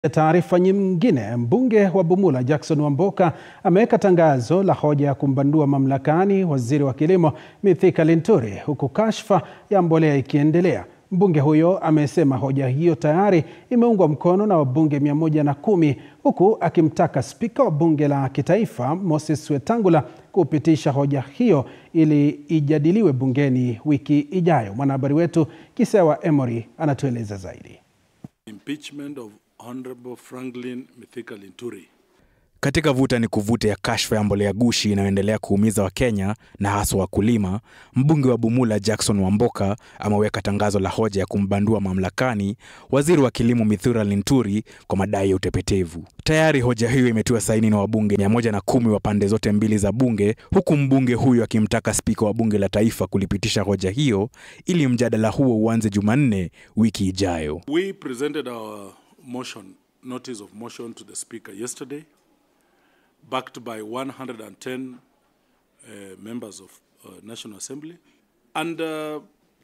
Taarifa nyingine, mbunge wa Bumula Jackson Wamboka ameweka tangazo la hoja ya kumbandua mamlakani waziri wa kilimo Mithika Linturi huku kashfa ya mbolea ikiendelea. Mbunge huyo amesema hoja hiyo tayari imeungwa mkono na wabunge mia moja na kumi huku akimtaka spika wa bunge la kitaifa Moses Wetangula kupitisha hoja hiyo ili ijadiliwe bungeni wiki ijayo. Mwanahabari wetu Kisewa Emory anatueleza zaidi. Impeachment of Honorable Franklin Mithika Linturi. Katika vuta ni kuvute ya kashfa ya mbolea gushi inayoendelea kuumiza Wakenya na haswa wakulima, mbunge wa Bumula Jackson Wamboka ameweka tangazo la hoja ya kumbandua mamlakani waziri wa kilimo Mithika Linturi kwa madai ya utepetevu. Tayari hoja hiyo imetiwa saini na wabunge mia moja na kumi wa pande zote mbili za bunge, huku mbunge huyo akimtaka spika wa bunge la taifa kulipitisha hoja hiyo ili mjadala huo uanze Jumanne wiki ijayo. We presented our motion, notice of motion to the speaker yesterday, backed by 110 uh, members of uh, National Assembly. And uh,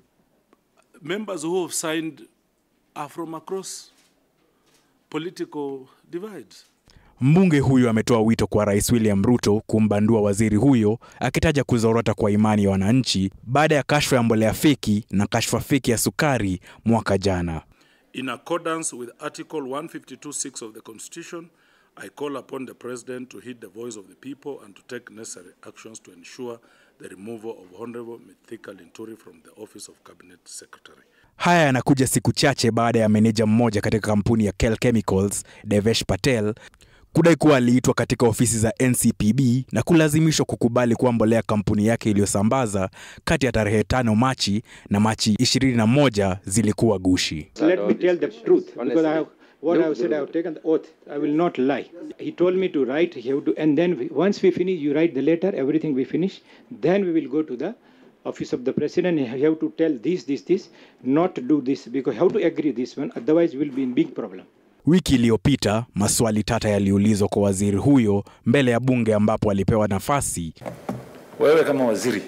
members who have signed are from across political divides. Mbunge huyo ametoa wito kwa Rais William Ruto kumbandua waziri huyo akitaja kuzorota kwa imani ya wananchi baada ya kashfa ya mbolea feki na kashfa feki ya sukari mwaka jana. In accordance with Article 152.6 of the Constitution, I call upon the President to heed the voice of the people and to take necessary actions to ensure the removal of Honorable Mithika Linturi from the office of Cabinet Secretary. Haya yanakuja siku chache baada ya meneja mmoja katika kampuni ya Kel Chemicals, Devesh Patel, kudai kuwa aliitwa katika ofisi za NCPB na kulazimishwa kukubali kuwa mbolea kampuni yake iliyosambaza kati ya tarehe tano Machi na Machi 21 zilikuwa gushi. Let me tell the truth because I have what I have said. I have taken the oath. I will not lie. He told me to write. He have to, and then we, once we finish, you write the letter. Everything we finish. Then we will go to the office of the president. You have to tell this, this, this, not to do this because you have to agree this one. Otherwise, we will be in big problem. Wiki iliyopita maswali tata yaliulizwa kwa waziri huyo mbele ya bunge ambapo alipewa nafasi. Wewe kama waziri,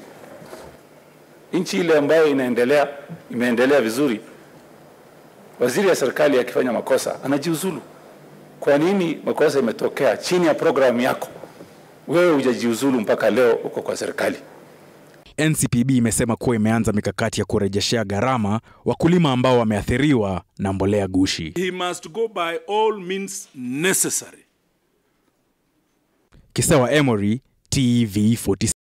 nchi ile ambayo inaendelea imeendelea vizuri, waziri ya serikali akifanya makosa anajiuzulu. Kwa nini makosa imetokea chini ya programu yako, wewe hujajiuzulu mpaka leo uko kwa serikali? NCPB imesema kuwa imeanza mikakati ya kurejeshea gharama wakulima ambao wameathiriwa na mbolea gushi. He must go by all means necessary Kisewa Emory, TV 46.